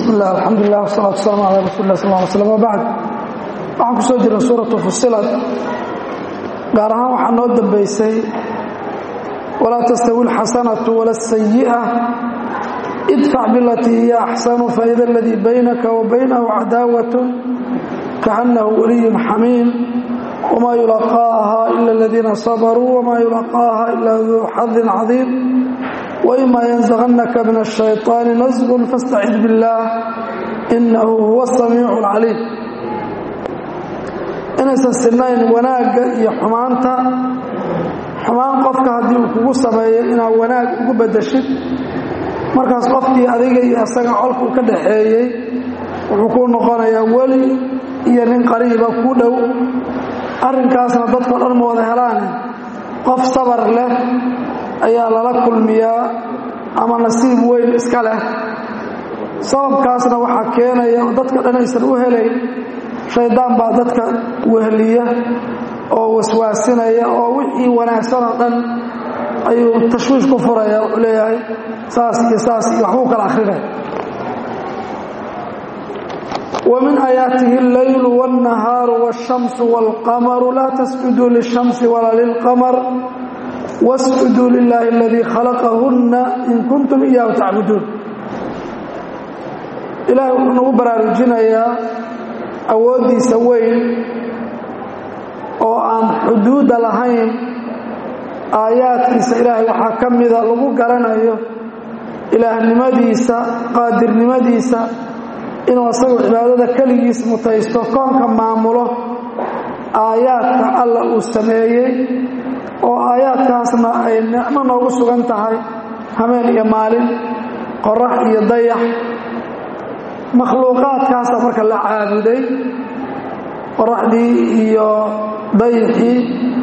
bismillaah alxamdulilah wsalaatu wasalaamu calaa rasuuli lah sal ly slm wabacd waxaan ku soo jirnay suuratu fusilat gaar ahaan waxaa noo dambaysay walaa tastawi alxasanatu wala asayi'a idfac bilatii hiya axsanu faida aladii baynaka wa baynahu cadaawatun kaannahu waliyun xamiim wmaa yulaqaaha ila aladiina sabaruu wmaa yulaqaaha ila duu xadin cadiim wima yanزغnaka min الشhayطaani nasgun faاstacid biاllah inahu huwa الsamiic اlcaliim inaysan sinayn wanaagga iyo xumaanta xumaan qofka haddii uu kugu sameeyo inaad wanaag ugu bedeshid markaas qofkii adiga iyo asaga colkuu ka dhaxeeyey wuxuu kuu noqonayaa weli iyo nin qariiba ku dhow arrinkaasna dadkao dhan ma wada helaane qof sabar leh ayaa lala kulmiyaa ama nasiib weyn iska leh sababkaasna waxaa keenaya oo dadka dhan aysan u helayn shaydaan baa dadka wehliya oo waswaasinaya oo wixii wanaagsan oo dhan ayuu tashwiish ku furaya wuxuu leeyahay saas iyo saas iyo waxbuu kala akhrinaya ومن آياته الليل والنهار والشمس والقمر لا تسجدوا للشمس ولا للقمر wasjuduu lilaahi aladii khalaqahunna in kuntum iyaahu tacbuduun ilaahay wuxuu nagu baraarujinayaa awooddiisa weyn oo aan xuduudda lahayn aayaadkiisa ilaahay waxaa ka mida lagu garanayo ilaahnimadiisa qaadirnimadiisa inuu asagu cibaadada keligiis mutaysto koonka maamulo aayaadka alla uu sameeyey oo aayaadkaasna ay nicmo noogu sugan tahay hameen iyo maalin qorax iyo dayax makhluuqaadkaasa marka la caabuday qoraxdii iyo dayaxii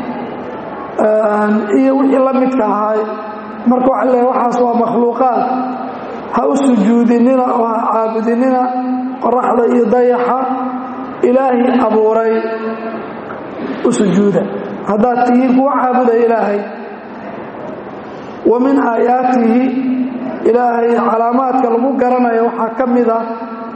iyo wixii la midka ahay marka waxa leehay waxaas waa makhluuqaad ha u sujuudinina oo ha caabudinina qoraxda iyo dayaxa ilaahi abuuray u sujuuda haddaad tihiin kuwa caabudaya ilaahay wa min aayaatihi ilaahay calaamaadka lagu garanayo waxaa ka mid ah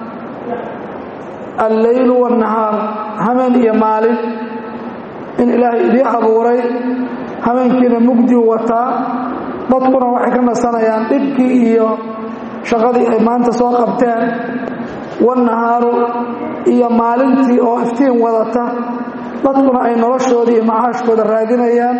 alleylu waannahaar hameen iyo maalin in ilaahay idii abuuray hameenkiina mugdiu wataa dadkuna waxay ka nasanayaan dhibkii iyo shaqadii ay maanta soo qabteen wannahaaru iyo maalintii oo iftiin wadata dadkuna ay noloshooda iyo macaashkooda raadinayaan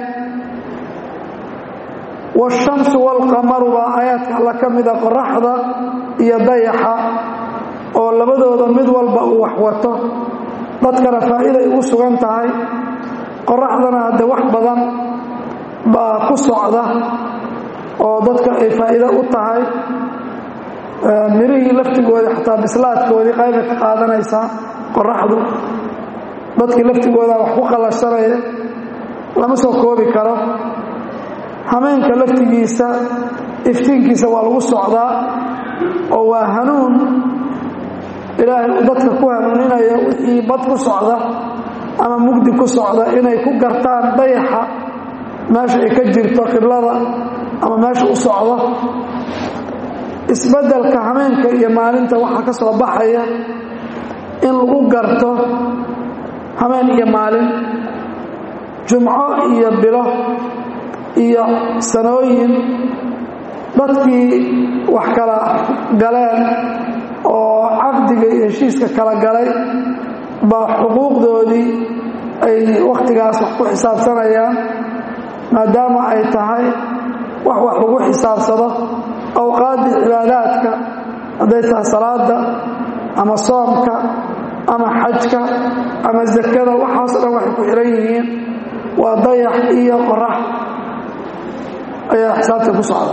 waashamsu waalqamaru baa aayaadka alla ka mida qoraxda iyo dayaxa oo labadooda mid walba uu wax wato dadkana faa'iiday ugu sugan tahay qoraxdana hadde wax badan baa ku socda oo dadka ay faa'iido u tahay mirihii laftigoodii xataa bislaadkoodii qaybay ka qaadanaysaa qoraxdu dadkii laftigooda wax ku qalashsanaya lama soo koobi karo hameenka laftigiisa iftiinkiisa waa lagu socdaa oo waa hanuun ilaahay uu dadka ku hanuuninaya wixii bad ku socda ama mugdi ku socda inay ku gartaan dayaxa meesha ay ka jirto qiblada ama meesha u socdo isbeddelka hameenka iyo maalinta waxaa ka soo baxaya in lagu garto hameen iyo maalin jumco iyo bilo iyo sanooyin dadkii wax kala galeen oo caqdiga iyo heshiiska kala galay baa xuquuqdoodii ay wakhtigaas wax ku xisaabsanayaan maadaama ay tahay wax wax lagu xisaabsado awqaaddii cibaadaadka hadday tahay salaada ama soomka ama xajka ama zakada waxaasoo dhan waxay ku xihan yihiin waa dayax iyo qorax ayaa xisaabta ku socda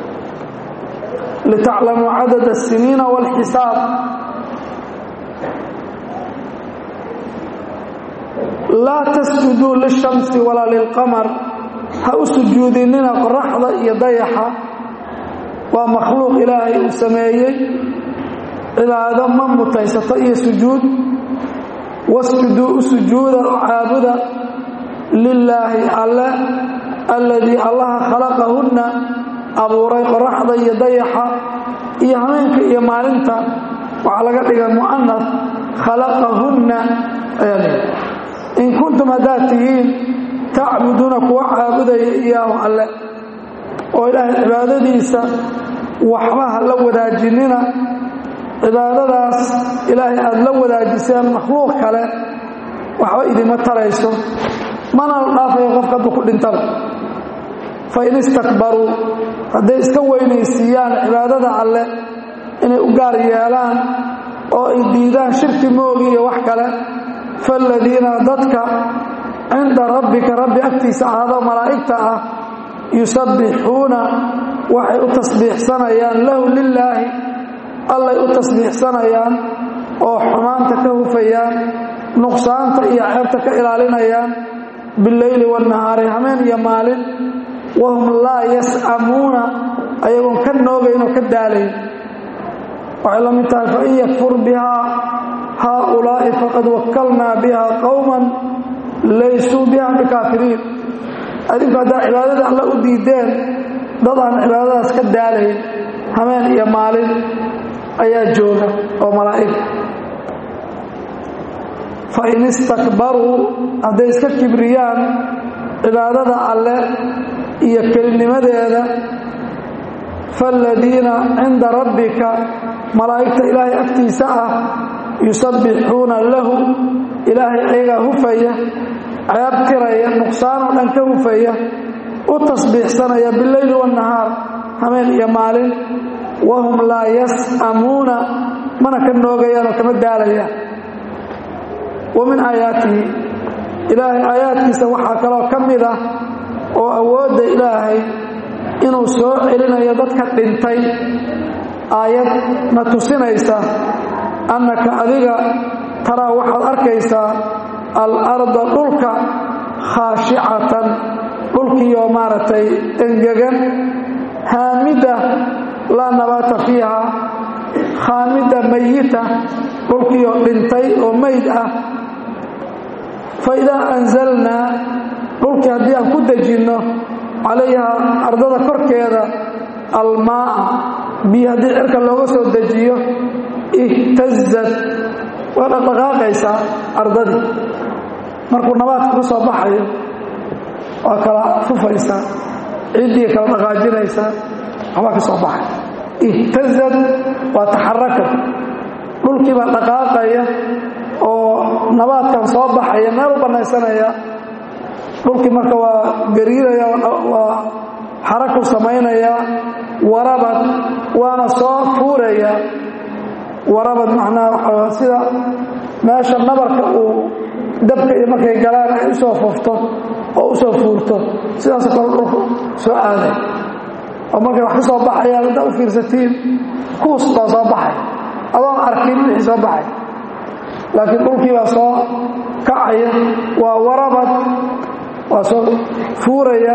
litaclamuu cadad الsiniina wاlxisaab laa tasjuduu lishamsi walaa lilqamar ha u sujuudinina qoraxda iyo dayaxa waa makhluuq ilaahay uu sameeyey cibaado ma mutaysato iyo sujuud wasjuduu u sujuuda oo caabuda lilaahi alle alladii allaha khalaqahunna abuuray qoraxda iyo dayaxa iyo hameenka iyo maalinta waxaa laga dhiga mu'anas khalaqahunna ayaa leeyahy in kuntum haddaad tihiin tacbuduuna kuwa caabudaya iyaahu alle oo ilaahay cibaadadiisa waxba ha la wadaajinina cibaadadaas ilaahay aada la wadaajiseen makhluuq kale waxba idima tarayso mana la dhaafayo qofka hadduu ku dhintaba fa in istakbaruu hadday iska weynaysiiyaan cibaadada alleh inay u gaar yeelaan oo ay diidaan shirki moogi iyo wax kale faaladiina dadka cinda rabbika rabbi agtiisa ahaado malaa'igta ah yusabbixuuna waxay u tasbiixsanayaan lahu lilaahi allay u tasbiixsanayaan oo xumaanta ka hufayaan nuqsaanta iyo ceebta ka ilaalinayaan bileyli waannahaari hameen iyo maalin wahum laa yas'amuuna ayagoon ka noogayn oo ka daalayn waxay la mid tahay fain yakfur bihaa haaulaa'i faqad wakalnaa biha qowman laysuu biha bikaafiriin adinku haddaa cibaadada alla u diideen dad aan cibaadadaas ka daalayn hameen iyo maalin ayaa jooga oo malaa'ig fa in istakbaruu hadday iska kibriyaan cibaadada alle iyo kelinimadeeda faaladiina cinda rabbika malaa'igta ilaahay agtiisa ah yusabbixuuna lahu ilaahay ayagaa hufaya ceeb tiraya nuqsaanoo dhan ka hufaya u tasbiixsanaya bileyli waannahaar hameen iyo maalin wahum laa yas'amuuna mana ka noogayaan oo kama daalayaan wa min aayaatihi ilaahay aayaadkiisa waxaa kaloo ka mid ah oo awoodda ilaahay inuu soo celinayo dadka dhintay aayad na tusinaysa annaka adiga taraa waxaad arkaysaa al-arda dhulka khaashicatan dhulkiioo maaragtay engegan haamida laa nabaata fiiha khaamida mayita dhulkiioo dhintay oo mayd ah fa idaa anzalnaa dhulkii haddii aan ku dejinno calayha ardada korkeeda almaa'a biyo haddii cirka looga soo dejiyo ihtazad waa dhaqdhaqaaqaysaa ardadii markuu nabaadka ka soo baxayo waa kala fufaysaa ciddii kala dhaqaajinaysaa waxbaa ka soo baxay ihtazad waa taxarakad dhulkii baa dhaqaaqaya oo nabaadkan soo baxaya meel u bannaysanaya dhulkii marka waa gariiraya waa xaraku samaynaya warabad waana soo fuuraya warabad macnaha waxaa sida meesha nabarka uu dabka iyo markay galaan ay usoo fufto oo usoo fuurto sidaasoo kale dhulku soo aaday oo markay wax ka soo baxayaan haddaa u fiirsatiin kuus baa soo baxay adoon arkin wixii soo baxay laakiin dhulkii baa soo kacaya waa warabad waa soo fuuraya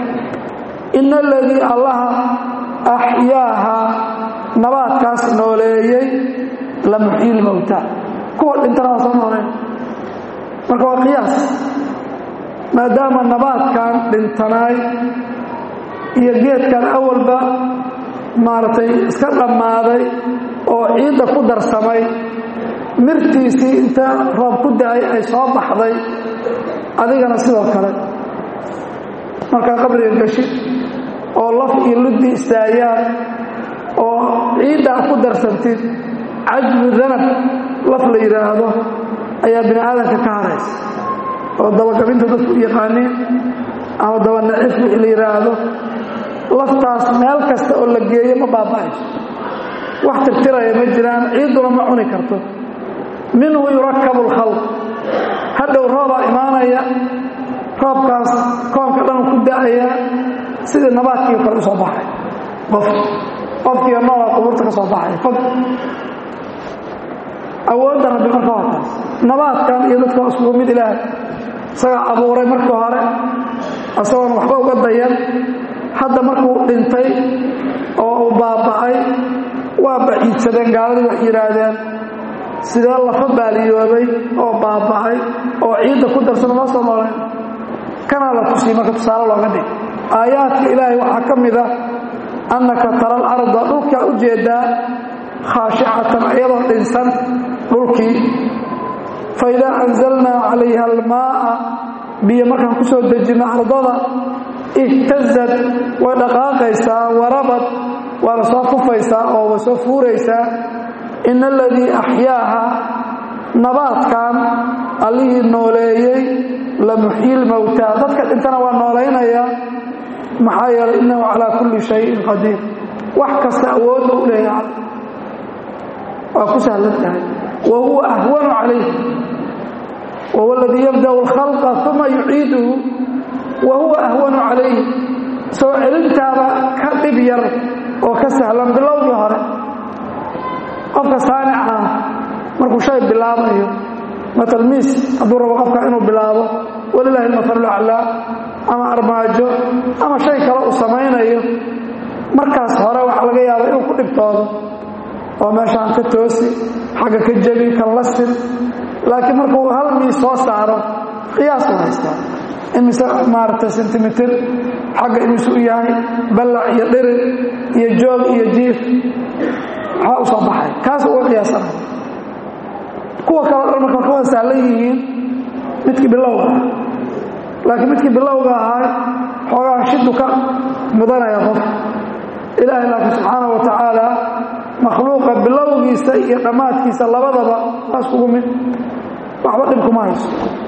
ina aladii allaha axyaaha nabaadkaas nooleeyey la muxyi lmowta kuwa dhintana waa soo nooleen marka waa qiyaas maadaama nabaadkan dhintanaay iyo geedkan awalba maaragtay iska dhammaaday oo ciidda ku darsamay mirtiisii inta roob ku da-ay ay soo baxday adigana sidoo kale markaa qabriga gashid oo laf iyo luddi istaayaan oo ciiddaa ku darsantid cajbu danab laf la yidhaahdo ayaa bini aadamka ka haraysa oo dabagabinta dadku u yaqaaniin ama dabanacif wixii la yidhaahdo laftaas meel kasta oo la geeyo ma baaba'ayso wax tirtiraya ma jiraan ciidduna ma cuni karto minhu yurakabu lkhalq hadhow roobaa imaanaya roobkaas koonka dhan ku da'aya sidii nabaadkii kale u soo baxay qof qofkiiyo noolaa qubuurta ka soo baxay fog awoodda rabbi marka waa taas nabaadkan iyo dadka iskugu mid ilaah isagaa abuuray markii hore isagoon waxba uga dayan hadda markuu dhintay oo uu baaba'ay waa baciidsadeen gaaladii wax yidhaahdeen sidee lafa baaliyoobay oo baaba'ay oo ciidda ku darsana loo soo noolayn kanaa la tusiyey marka tusaale looga dhig aayaadka ilaahay waxaa ka mid a annaka tara alarda dhulkaa u jeedaa khaashicatan iyadoo dhinsan dhulkii faidaa anzalnaa calayha almaa'a biyo markaan ku soo dejinno ardada ihtazad way dhaqaaqaysaa warabad waana soo kufaysaa oo way soo fuuraysaa ina aladii axyaaha nabaadkan allihii nooleeyey la muxyil mowtaa dadka dhintana waa noolaynaya maxaa yeelay innahu calaa kulli shayin qadiir wax kasta awoodba u leeyahay waa ku sahlan tahay wa huwa ahwanu calayh wahuwa aladii yabda'u alkhalqa uma yuciiduhu wa huwa ahwanu calayh soo celintaaba ka dhib yar oo ka sahlan bilowgii hore qofka saanica ah markuu shay bilaabayo matalmiis hadduu rabo qofka inuu bilaabo walilaahi almasalu aclaa ama armaajo ama shay kale uu samaynayo markaas hore waxaa laga yaaba inuu ku dhibtoodo oo meeshaan ka toosi xagga ka jebi kan la sin laakiin markuu hal miis soo saaro qiyaas u haystaa imise maaragtay sentimitir xagga imisu u yahay ballac iyo dhirir iyo joog iyo jiif maxaa u soo baxay kaas uga qiyaasanaya kuwa kale dhan marka ka wada sahlan yihiin midkii bilowga ah laakiin midkii bilowga ahaa xoogaa shidu ka mudanaya qof ilaahay laakiin subxaana wa tacaala makhluuqa bilowgiisa iyo dhammaadkiisa labadaba waa iskugu mid waxba dhib kuma hayso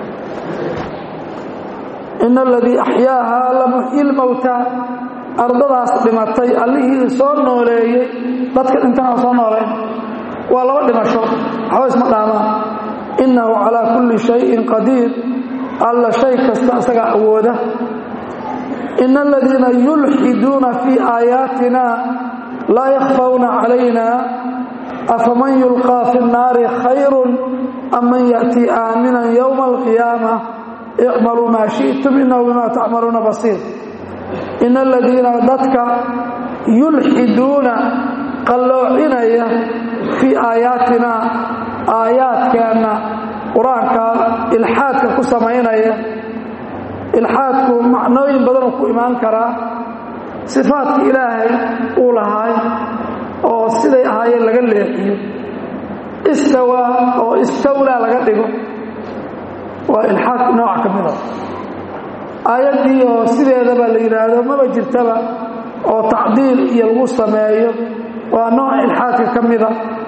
ina aladii axyaaha la muxyi lmowtaa ardadaas dhimatay allihii soo nooleeyey dadka dhintana soo nooleyn waa laba dhimasho waxba isma dhaamaan innahu calaa kulli shayin qadiir alla shay kasta isagaa awooda ina aladiina yulxiduuna fii aayaatina laa yakhfawna calayna afaman yulqaa fi nnaari khayrun am man ya'tii aaminan yowma alqiyaama icmaluu maa shi'tum innahu bimaa tacmaluuna basiir ina aladiina dadka yulxiduuna qalloocinaya fii aayaatina aayaadkeenna qur-aanka ilxaadka ku samaynaya ilxaadku macnooyin badanuu ku imaan karaa sifaadka ilaahay uu lahaay oo siday ahaayeen laga leexiyo istawaa oo istawlaa laga dhigo waa ilxaadka nooc ka mida aayaddii oo sideedaba la yidhaahdo maba jirtaba oo tacdiil iyo lagu sameeyo waa nooc ilxaadka ka mida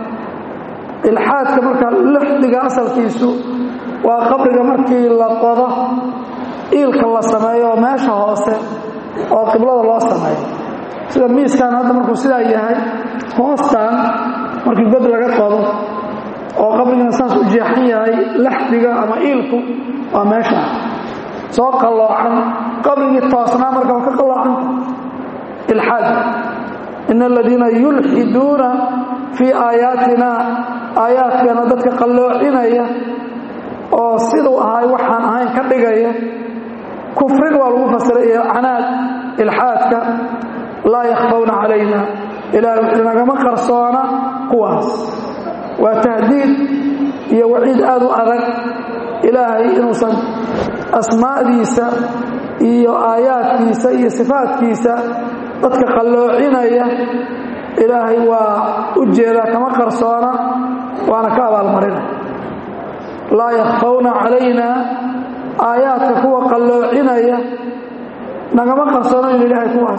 ilxaadka marka lixdiga asalkiisu waa qabriga markii la qodo iilka la sameeyo oo meesha hoose oo qiblada loo sameeyo sida miiskan hadda markuu sidaa yahay hoostan markii god laga qodo oo qabrigana saas u jeexan yahay laxdiga ama iilku waa meesha soo qalloocan qabrigii toosnaa marka waa ka qalloocanta ilxaad ina aladiina yulxiduuna fii aayaatina aayaadkeena dadka qalloocinaya oo siduu ahay waxaan ahayn ka dhigaya kufrin waa lagu fasiray iyo canaad ilxaadka laa yakhfawna calayna ilaah nagama qarsoona kuwaas waa tahdiid iyo waciid aad u adag ilaahay inuusan asmaa'diisa iyo aayaadkiisa iyo sifaadkiisa dadka qalloocinaya ilaahay waa u jeedaa kama qarsoona waana ka abaalmarina laa yakhfawna calayna aayaadka kuwa qalloocinaya nagama qarsoonayn ilaahay kuwaas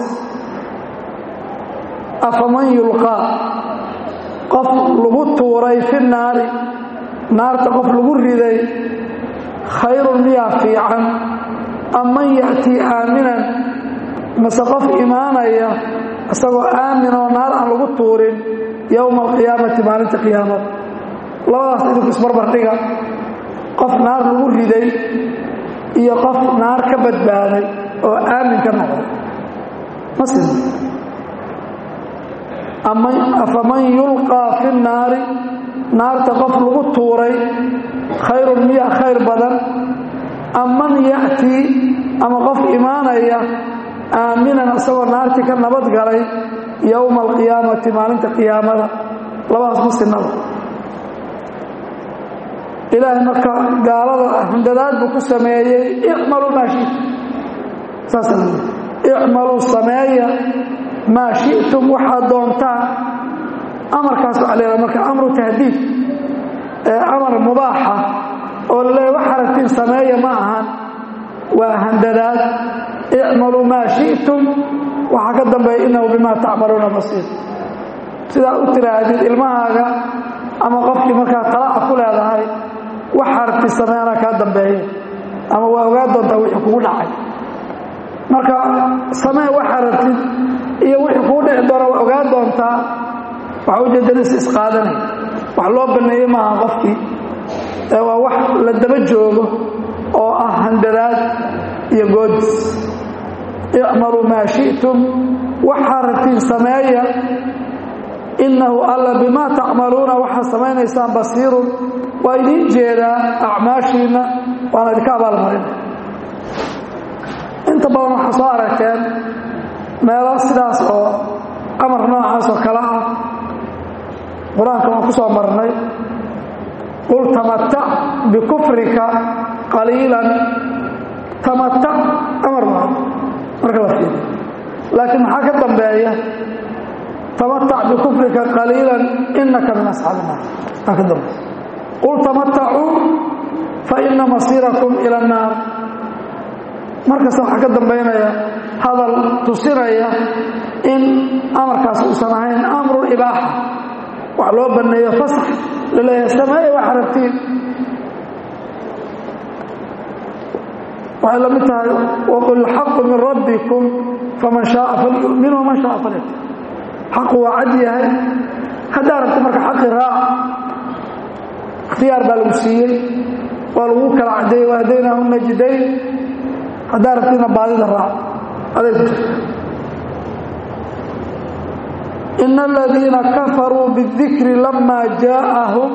afaman yulqaa qof lagu tuuray fi naari naarta qof lagu riday khayrun miyaa fiican am man ya'tii aaminan mase qof imaanaya isagoo aamin oo naar aan lagu tuurin yowma alqiyaamati maalinta qiyaamada labadaas idinku isbarbardhiga qof naar lagu riday iyo qof naar ka badbaaday oo aamin ka noqday masl afaman yulqaa fi naari naarta qof lagu tuuray khayrun miya khayr badan am man ya'tii ama qof imaanaya aaminan isagoo naartii ka nabad galay yowma alqiyaamati maalinta qiyaamada labadaas muslimada ilaahay marka gaalada handadaad buu ku sameeyey icmaluu maa shitum saasa icmaluu sameeya maa shi'tum waxaad doontaan amarkaas waxaa leedaha marka amru tahdiid ee amar mubaaxa oo laleeya wax aragtiin sameeya ma ahan waa handadaad icmaluu maa shi'tum waxaa ka dambeeya innahu bimaa tacmaluuna basiir sidaa u tiraahdid ilmahaaga ama qofkii markaa talaaca ku leedahay wax aragti samee anaa kaa dambeeya ama waa ogaa doontaa wixii kugu dhacay marka samee wax aragtid iyo wixii kugu dhici doona waa ogaa doontaa waxa ujeedan is isqaadanay wax loo banneeye maaha qofkii ee waa wax la daba joogo oo ah handadaad iyo goodis icmaluu maa shi'tum waxaa rabtiin sameeya innahu alla bimaa tacmaluuna waxaad samaynaysaan basiirun waa idiin jeedaa acmaashiinna waana idinka abaalmarina inta badan waxaa soo aragteen meelo sidaas oo amar noocaas oo kale ah qur-aanka waan ku soo marnay qul tamatac bikufrika qaliilan tamatac amar maa marka la fiiriyo laakiin maxaa ka dambeeya tamatac bikufrika qaliilan inaka min asxaabi naar maa ka dambeeya qul tamatacuu faina masiirakum ila annaar markasta waxaa ka dambaynaya hadal tusinaya in amarkaas uusan ahayn amru ibaaxa wax loo banneeyo fasax laleeyahay sameeye wax aragtiin waxay la mid tahay waqul xaqu min rabbikum faman shaaa falyu'min waman shaaa falyakfur xaqu waa cad yahay haddaa rabta marka xaqi raac ikhtiyaar baa lagu siiyey waa lagu kala caddeeyey wahdaynahu najdayn haddaa rabtiina baadida raac aday ku jirta ina aladiina kafaruu bاdikri lama jaaءahum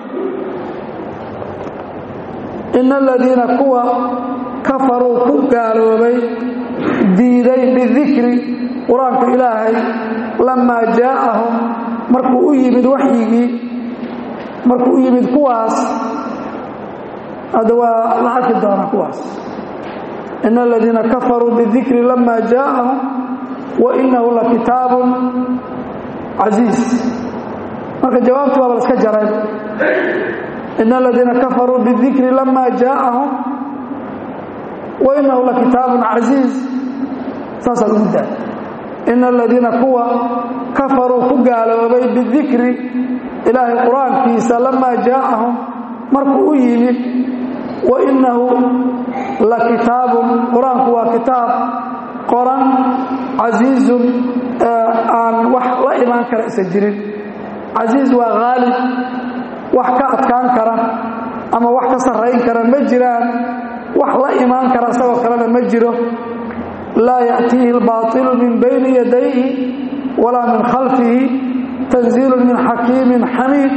ina aladiina kuwa kafaruu ku gaaloobay diiday bidikri qur-aanka ilaahay lamaa jaaءahum markuu u yimid waxyigii markuu u yimid kuwaas hadda waa la arki doonaa kuwaas ina aladiina kafaruu bidikri lama jaaءahum wainahu lakitaabu casiiz marka jawaabti waaba laska jaray ina aladiina kafaruu bidikri lama jaaءahum wainahu lakitaabun casiiz saasaa lagu daa ina aladiina kuwa kafaruu ku gaaloobay bidikri ilaahay qur-aankiisa lamaa jaaءahum markuu u yimid wainahu lakitaabun qur-aanku waa kitaab qoran casiizun aan wax la imaan kara isa jirin casiiz waa haalib wax ka adkaan kara ama wax ka sarrayn kara ma jiraan wax la imaan kara isagoo kalena ma jiro laa ya'tiihi اlbaطilu min bayni yadayhi walaa min khalfihi tanziilu min xakiimin xamiid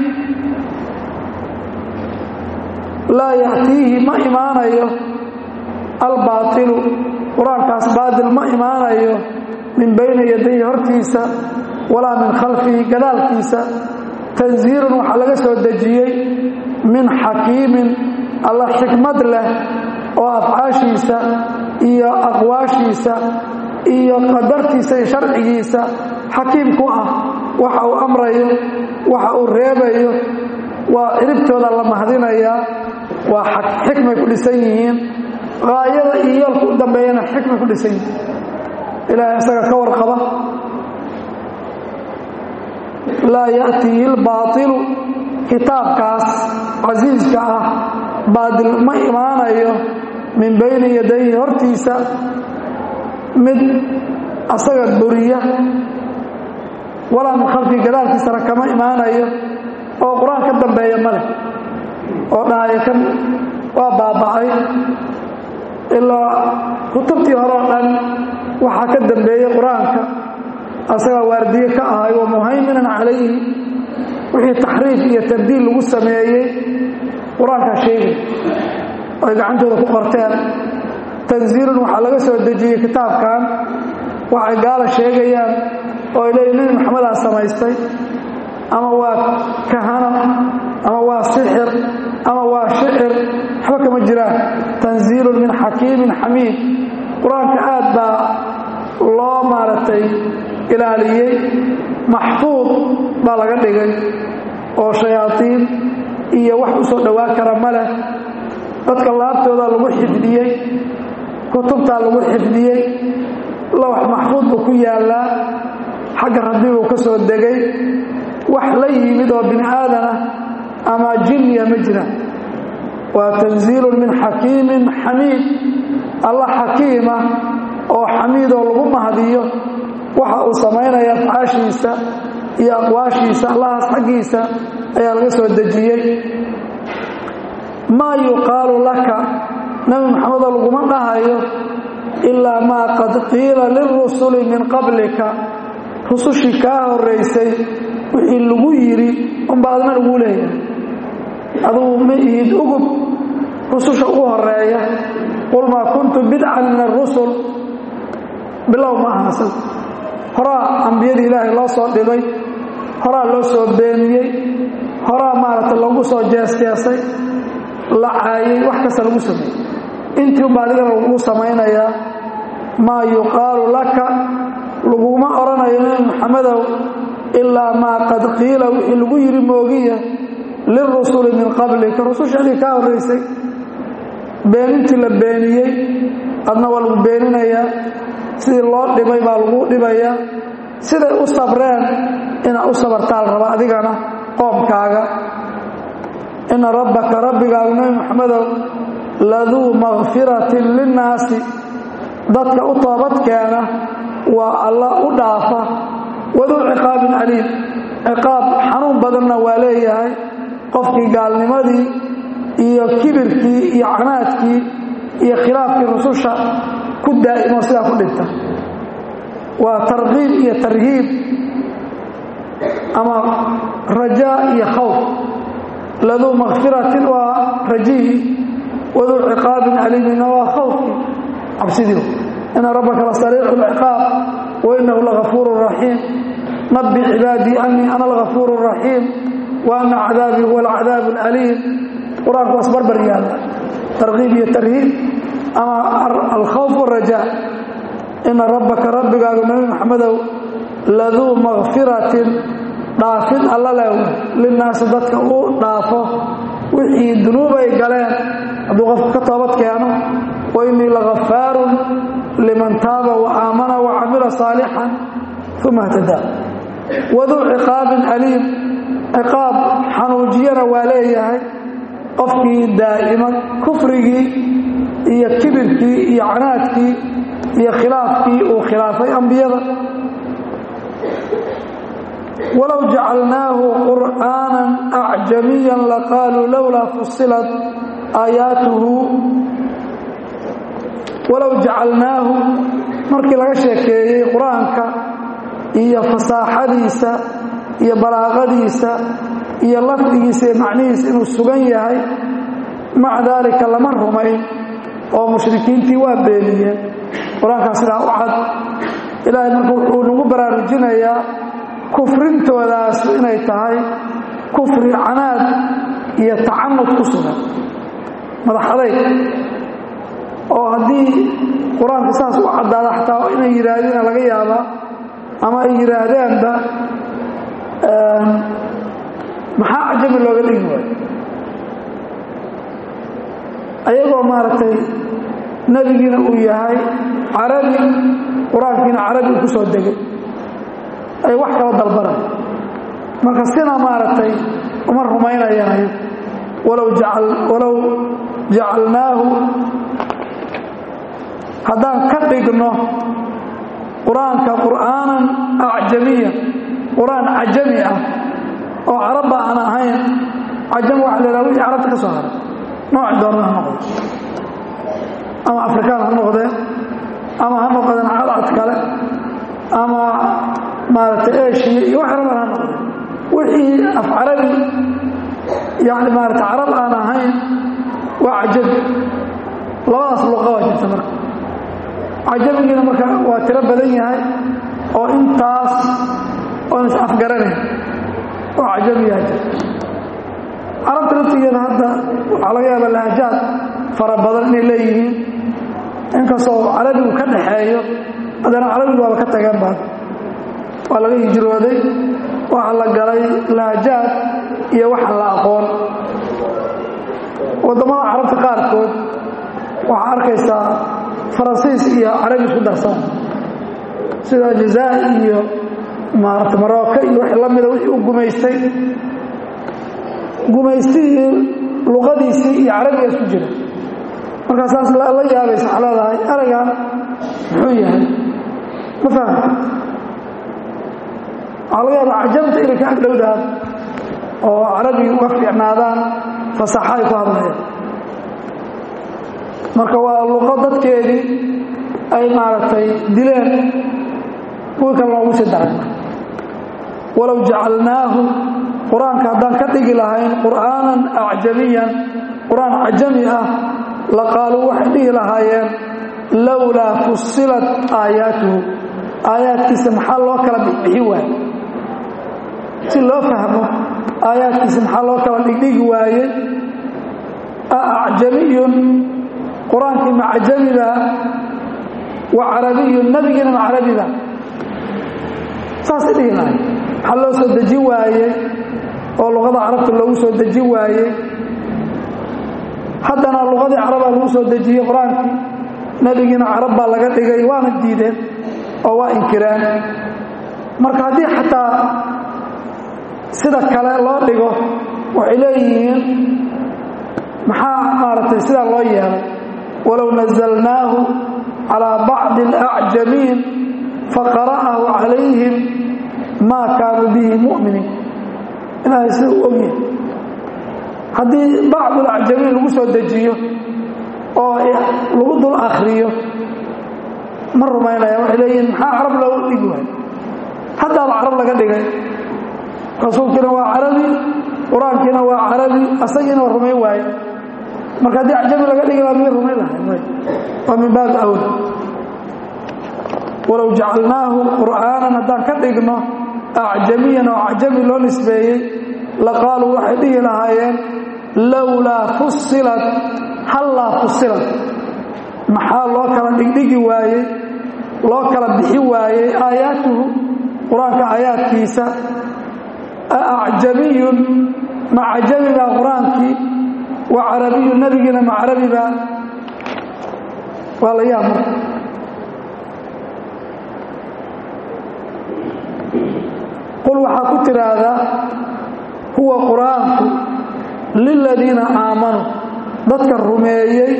laa ya'tiihi ma imaanayo albaailu qur-aankaas baatil ma imaanayo min bayni yadayhi hortiisa walaa min khalfihi gadaalkiisa tanziilun waxaa laga soo dejiyey min xakiimin alla xikmad leh oo afcaashiisa iyo aqwaashiisa iyo qadartiisa iyo sharcigiisa xakiim ku ah waxa uu amrayo waxa uu reebayo waa ciribtooda la mahdinayaa waa xikmay ku dhisan yihiin haayada iyo yoolka u dambeeyana xikmay ku dhisan yihiin ilaahay isaga ka warqaba laa ya'tiihi lbaailu kitaabkaas casiiska ah baadil ma imaanayo min bayni yadayhi hortiisa mid asaga buriya walaa min khalfii gadaalkiisana kama imaanayo oo qur-aan ka dambeeya ma leh oo dhahaya kan waa baaba'ay ilaa kutubtii hore oo dhan waxaa ka dambeeyey qur-aanka asagaa waardiye ka ahay wa muhayminan calayhi wixii taxriif iyo tabdiil lagu sameeyey qur-aankaa sheegay ay gacantooda ku qorteen tanziilun waxaa laga soo dejiyey kitaabkan waxay gaala sheegayaan oo ay leeyihin nebi maxamedaa samaystay ama waa kahano ama waa sixir ama waa shicir waxba kama jiraan tanziilun min xakiimin xamiid qur-aanka aad baa loo maaragtay ilaaliyey maxfuud baa laga dhigay oo shayaadiin iyo wax u soo dhowaan kara ma leh dadka laabtooda lagu xifdiyey kutubtaa lagu xifdiyey lawax maxfuud buu ku yaallaa xagga rabbi buu ka soo degay wax la yimid oo bini aadanah ama jinniya ma jira waa tanziilun min xakiimin xamiid alla xakiima oo xamiid oo lagu mahadiyo waxa uu samaynaya afcaashiisa iyo aqwaashiisa allahaas xaggiisa ayaa laga soo dejiyey maa yuqaalu laka nabi maxamedoo laguma dhahayo ilaa maa qad qiila lirusuli min qablika rusushii kaa horaysay wixii lagu yidhi unba adna lagu leeyahay adugu ma ihid ugub rususha ugu horeeya qul maa kuntu bidcan min arusul bilow ma ahaasan horaa ambiyadii ilaahay loo soo dhibay horaa loo soo beeniyey horaa maaragtay lagu soo jeesjeesay la caayay wax kasta lagu sameeyey intii unba adigana lagu samaynayaa maa yuqaalu laka laguma odhanayo nabi maxamedow ilaa maa qad qiila wixii lagu yidhi moogiya lirusuli min qablika rusushadii kaa horraysay beenintii la beeniyey adna waa lagu beeninayaa sidii loo dhibay baa lagu dhibayaa siday u sabreen inaad u sabartaal raba adigana qoomkaaga ina rabbaka rabbigaagu nabi maxamedow laduu makfiratin linnaasi dadka u toobadkeena waa alla u dhaafa waduu ciqaabin caliim ciqaab xanuun badanna waa leeyahay qofkii gaalnimadii iyo kibirkii iyo canaadkii iyo khilaafkii rususha ku daa'imo sidaa ku dhinta waa tarkiib iyo tarhiib ama rajaa iyo khawf laduu makfiratin waa rajihi waduu ciqaabin caliimina waa khawfkii cabsidii ina rabbaka la sariicu lciqaab wainahu lagafuuru raxiim nabi cibaadii anii ana algafuuru raxiim wa ana cadaabii huwa alcadaab alaliim qur-aanku waa isbarbar yaalla tarkiib iyo tarhiib ama alkhawf waraja ina rabbaka rabbigaagu nabi maxamedow laduu makfiratin dhaafid alla lew linnaasi dadka uu dhaafo wixii dunuubay galeen hadduu qofku ka toobad keeno wa innii lagafaarun liman taaba wa aamana wa camila saalixan uma htadaa waduu ciqaabin aliim ciqaab xanuujiyana waa leeyahay qofkii daa'ima kufrigii iyo kibirkii iyo canaadkii iyo khilaafkii uu khilaafay ambiyada walow jacalnaahu qur'aanan acjamiyan laqaaluu lowlaa fusilat aayaatuhu walow jacalnaahu markii laga sheekeeyey qur-aanka iyo fasaaxadiisa iyo balaaqadiisa iyo lafdigiisa iyo macnihiisa inuu sugan yahay maca daalika lama rumayn oo mushrikiintii waa beeniyeen qur-aankaa sidaa u cad ilaahay marka wuxuu nagu baraarujinayaa kufrintoodaas inay tahay kufri canaad iyo tacanud ku sugan madax adayg oo haddii qur-aanka saas u caddaada xataa inay yidhaahdina laga yaabaa ama ay yidhaahdeenba maxaa cajami looga dhigi waayo ayagoo maaragtay nebigiina uu yahay carabi qur-aankiina carabi uu ku soo degay ay wax kala dalbanay marka sina maaragtay uma rumaynayaan walow walow jacalnaahu haddaan ka dhigno qur-aanka qur'aanan acjamiya qur-aan cajami ah oo carabba aan ahayn cajami waxa la yhaha wixii carabta ka soo haray nooc doona ha noqdo ama afrikaan ha noqdeen ama ha noqdeen cadcad kale ama maaragtay eshiya iyo wax raban ha noqdeen wixii af carabi yani maarata carab aan ahayn waa cajabi labadaas luqa waa jirta marka cajamigiina marka waa tiro badan yahay oo intaas oon is afgaranayn oo cajabiyaa jirta carabta laftigeeda hadda waxaa laga yaaba lahajaad fara badan inay leeyihiin inkastoo carabigu ka dhaxeeyo haddana carabigu waaba ka tageen baa waa laga hijrooday waxa la galay lahjaad iyo waxaan la aqoon waddamada carabta qaarkood waxaa arkaysaa faransiis iyo carabi isku darsan sida jazaa'i iyo maarata marooka iyo wixii la mida wixii u gumaystay gumaystihii luqadiisii iyo carabiga isku jira markaasaas la yaabaysa waxaa leedahay eraygan muxuu yahay ma fahamta waxaa laga yaabaa cajamta inay ka agdhowdaan oo carabiga uga fiicnaadaan fasaxa ay ku hadlayaan marka waa luqo dadkeedii ay maaragtay dileen kuwii kale loogu sii daray walow jacalnaahu qur-aanka haddaan ka dhigi lahayn qur'aanan acjamiyan qur-aan cajami ah la qaaluu waxay dhihi lahaayeen lowlaa fusilat aayaatuhu aayaadkiisa maxaa loo kala bixbixi waaye si loo fahmo aayaadkiisa maxaa loo kala dhigdhigi waayey a acjamiyun qur-aankii ma cajamiba wa carabiyun nebigiina ma carabiba saasay dhihi lahay maxaa loo soo deji waayey oo luqada carabta loogu soo deji waayey haddana luqadii carabaa lagu soo dejiyey qur-aankii nebigiina carab baa laga dhigay waana diideen oo waa inkireen marka haddii xataa sida kale loo dhigo waxay leeyihiin maxaa maaragtay sidaa loo yeelay walow nazalnaahu calaa bacdi alacjamiin faqara'ahu calayhim maa kaanuu bihi mu'miniin ilaahay sida u ogyahay haddii bacdulacjamiin lagu soo dejiyo oo lagu dul akhriyo ma rumaynaya waxay leeyihiin maxaa carab loogu dhigi waay haddaaba carab laga dhigay rasuulkiina waa carabi qur-aankiina waa carabi asagiina waa rumayn waaye marka haddii acjami laga dhigi laha miyay rumayn lahay waa min baabi awla walow jacalnaahu qur'aanan haddaan ka dhigno acjamiyan oo acjami loo nisbeeyey la qaaluu waxay dhihi lahaayeen lowlaa fusilat hallaa fusilat maxaa loo kala dhigdhigi waayey loo kala bixi waayey aayaatuhu qur-aanka aayaadkiisa a acjamiyun ma cajamiba qur-aankii wa carabiyun nebigiina ma carabiba waa la yaab marka qul waxaa ku tidhaahdaa huwa qur-aanku liladiina aamanuu dadka rumeeyey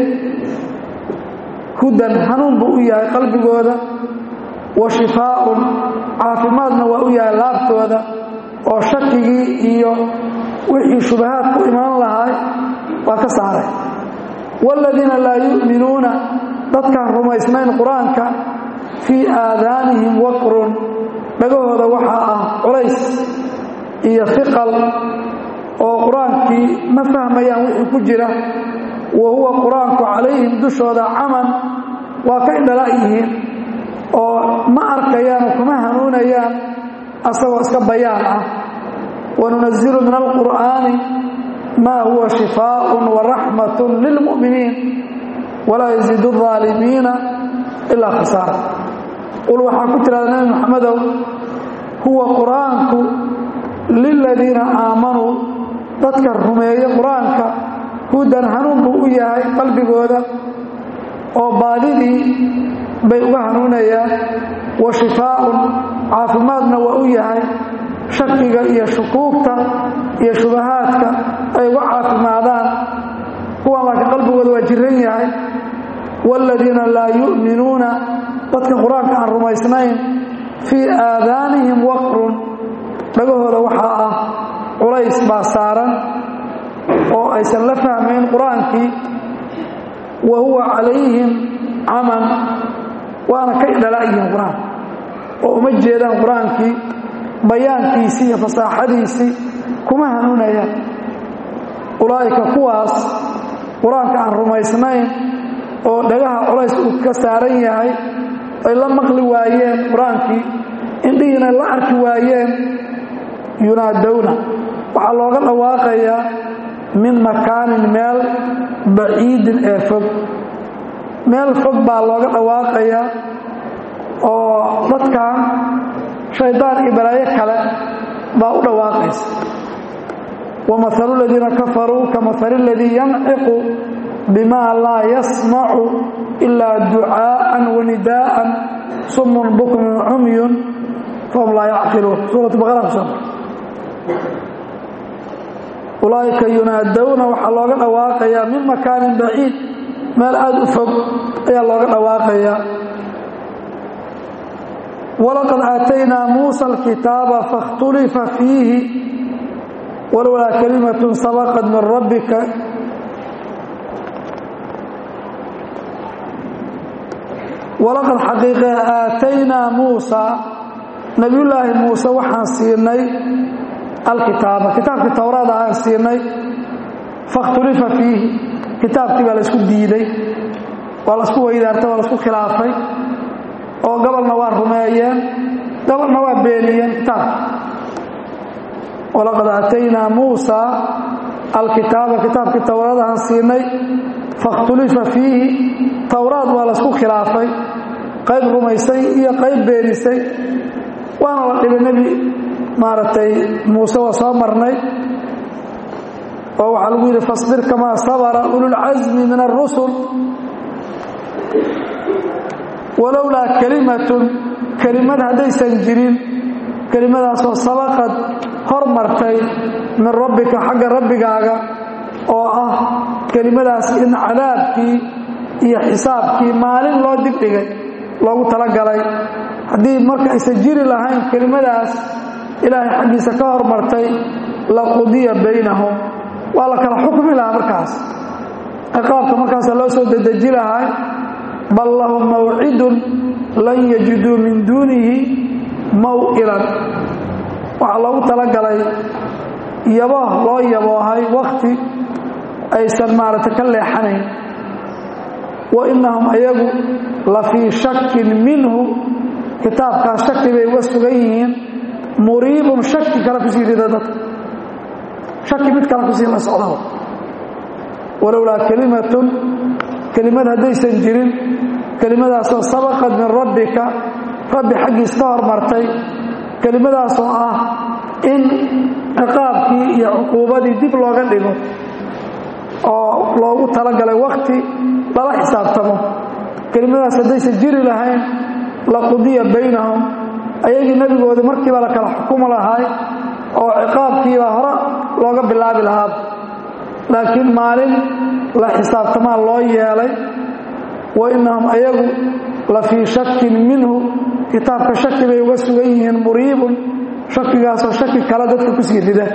hudan hanuun buu u yahay qalbigooda wa shifaaun caafimaadna waa u yahay laabtooda oo shakigii iyo wixii shubahaad ku imaan lahay waa ka saaray waaladiina laa yu'minuuna dadkaan rumaysnayn qur-aanka fii aadaanihim waqrun dhagahooda waxaa ah culays iyo fiqal oo qur-aankii ma fahmayaan wixii ku jira wa huwa qur-aanku calayhim dushooda caman waa ka indhala yihiin oo ma arkayaan oo kuma hanuunayaan asagoo iska bayaan ah wanunazilu min alqur'aani maa huwa shifaaءun waraxmat lilmu'miniin walaa yaziidu الظaalimiina ilaa khasaara qul waxaa ku tirahda nebi moxamedow huwa qur'aanku liladiina aamanuu dadka rumeeye qur-aanka hudan hanuun buu u yahay qalbigooda oo baadidii bay uga hanuunayaan wa shifaaun caafimaadna waa u yahay shakiga iyo shukuugta iyo shubahaadka ay uga caafimaadaan kuwan laakiin qalbigooda waa jiran yahay waaladiina laa yu'minuuna dadka qur-aanka aan rumaysnayn fii aadaanihim waqrun dhagahooda waxaa ah culays baa saaran oo aysan la fahmayn qur-aankii wa huwa calayhim caman waana ka idhalaayihiin qur-aanka oo uma jeedaan qur-aankii bayaankiisii iyo fasaaxadiisii kuma hanuunayaan ulaa'ika kuwaas qur-aanka aan rumaysnayn oo dhagaha culays uu ka saaran yahay ay la maqli waayeen qur-aankii indhihiina la arki waayeen yunaadowna waxaa looga dhawaaqayaa min makaanin meel baciidin ee fog meel fog baa looga dhawaaqayaa oo dadkan shaydaan iyo balaayo kale baa u dhawaaqaysa wamahalu ladiina kafaruu kamahali اladii yanciqu bima laa yasmacu ilaa ducaa'an wanidaa'an sumun bukmun cumyun fahum laa yacqiluun suurat baqara ku soo ulaa'ika yunaadowna waxaa looga dhawaaqayaa min makaanin baciid meel aada u fog ayaa looga dhawaaqayaa walaqad aataynaa muusa alkitaaba faاkhtulifa fiihi walowlaa kalimatun sabaqad min rabbika walaqad xaqiiqe aataynaa muusa nebiyullaahi muuse waxaan siinay alkitaaba kitaabkii towraada aan siinay fakhtulifa fiihi kitaabkii baa laysku diiday waa laisku weydaartay waa laisku khilaafay oo gobolna waa rumeeyeen gobolna waa beeniyeen kitaabka walaqad aataynaa muusa alkitaaba kitaabkii towraadahaan siinay fakhtulifa fiihi towraad waa laisku khilaafay qayb rumaysay iyo qayb beenisay waana la dhibay nebi maaragtay muuse waa soo marnay oo waxaa lagu yidhi fasbir kamaa sabara ululcasmi min arusul walowlaa kalimatun kelimad haddaysan jirin kelimadaasoo sabaqad hormartay min rabbika xagga rabbigaaga oo ah kelimadaas in cadaabkii iyo xisaabkii maalin loo dibdhigay loogu talagalay haddii marka aysan jiri lahayn kelimadaas ilaahay xaggiisa ka hormartay la qudiya baynahum waa la kala xukmi lahaa markaas ciqaabka markaasa loo soo dedeji lahay bal lahum mawcidun lan yajiduu min duunihi maw'ilan waxaa loogu talagalay yabo loo yaboohay wakhti aysan maaragtay ka leexanayn wa innahum ayagu la fii shakin minhu kitaabkaas shaki bay uga sugan yihiin muriibun shaki kale kusii rida dadka shaki mid kale kusii la socda walowlaa kelimatun kelimad haddaysan jirin kelimadaasoo sabaqad min rabbika rabbi xaggiis ka hormartay kelimadaasoo ah in ciqaabkii iyo cuquubadii dib looga dhigo oo loogu talagalay wakhti lala xisaabtamo kelimadaas haddaysan jiri lahayn la qudiya baynahum ayagii nebigoodii markiiba la kala xukumu lahay oo ciqaabkiibaa hore looga bilaabi lahaa laakiin maalin la xisaabtamaa loo yeelay wa innahum ayagu la fii shakin minhu kitaabka shaki bay uga sugan yihiin muriibun shakigaasoo shaki kale dadka ku sii rida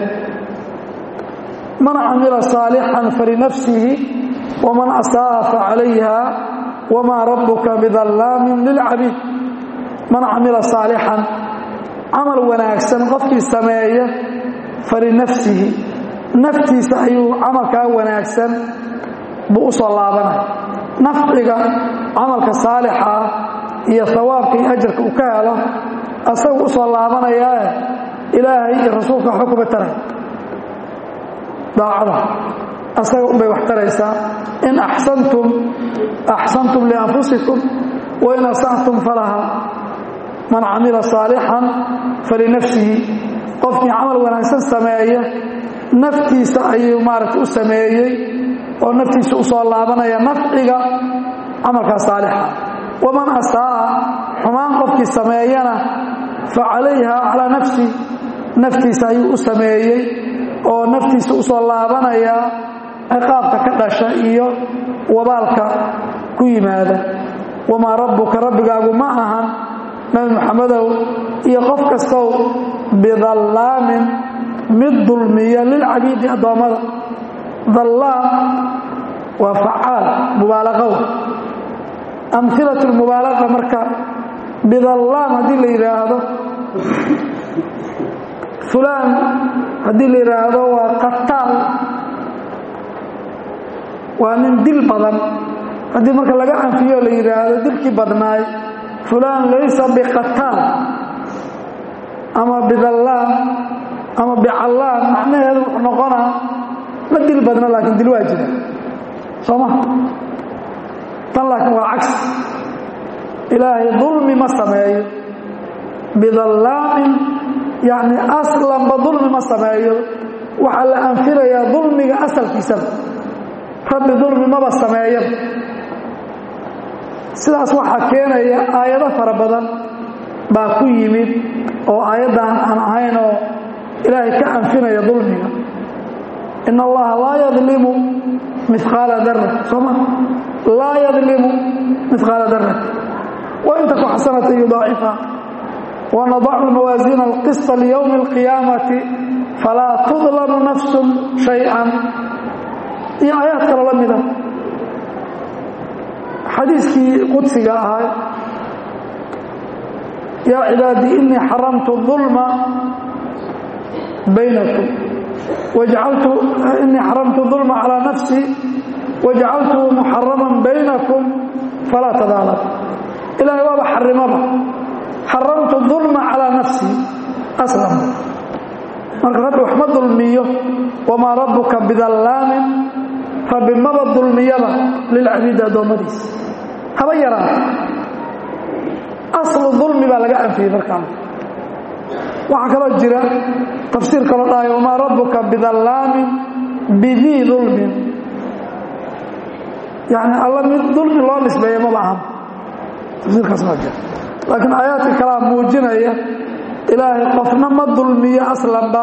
man camila saalixan falinafsihi waman asaa'a facalayha wamaa rabbuka bidallaamin lilcabiid man camila saalixan camal wanaagsan qofkii sameeya falinafsihi naftiisa ayuu camalkaa wanaagsan buu u soo laabanaya nafciga camalka saalixa ah iyo hawaabka iyo ajarka uu ka helo asagu u soo laabanayaae ilaahay iyo rasuulka waxba kuma taray daacada asaga unbay wax taraysaa in axsantum axsantum lianfusikum wain asactum falaha man camila saalixan falinafsihi qofkii camal wanaagsan sameeya naftiisa ayuu maaragta u sameeyey oo naftiisa u soo laabanaya nafciga camalkaa saalixa waman asaa'a xumaan qofkii sameeyana fa calayha calaa nafsi naftiisa ayuu u sameeyey oo naftiisa u soo laabanaya ciqaabka ka dhasha iyo wabaalka ku yimaada wamaa rabbuka rabbigaagu ma ahan nabi muxamedow iyo qof kastow bidallaamin mid dulmiya lilcabiidi addoommada dallaam waa facaal mubaalaqow amhilat lmubaalaqa marka bidallaam haddii la yidhaahdo fulaan haddii la yidhaahdo waa qataal waa nin dil badan haddii marka laga anfiyo la yidhaahdo dilkii badnaay fulaan laysa biqataal ama bidallaam ama bicallaam macnaheedu wuxuu noqonaa ma dil badna laakiin dil waa jira soo ma tan laakiin waa cagsi ilaahay dulmi ma sameeyo bidallaamin yacni aslanba dulmi ma sameeyo waxaa la anfinayaa dulmiga asalkiisaba rabbi dulmi maba sameeyaba sidaas waxaa keenaya aayado fara badan baa ku yimid oo aayaddan aan ahayn oo ilaahay ka anfinaya dulmiga in allaha laa yadlimu miqaala dara sooma laa yadlimu miqaala dara wain taku xasanata yudaacifa wanadacu mawaasiina alqisطa liyowmi اlqiyaamati falaa tudlamu nafsu shay-an iyo aayaad kalo la mida xadiiskii qudsiga ahaa yaa cibaadii inii xaramtu ظulma baynakum wajcaltu inii xaramtu ظulma calىa nafsii wajcaltuhu muxaraman baynakum falaa tadaalam ilahay waaba xarimaba xaramtu ظulma calىa nafsii aslam marka rabbi wax ma dulmiyo wamaa rabbuka bidallaamin rabbi maba dulmiyaba lilcabiidi addoommadiisa haba yaraata aslu dulmi baa laga anfiyey markaa waxaa kaloo jira tafsiir kaloo dhahay wamaa rabbuka bidallaamin bidii dulmin yani alla mid dulmi loo nisbeeya maba ahan tafsiirkaas waa jira laakiin aayaadka kalaa muujinaya ilaahay qofna ma dulmiyo aslanba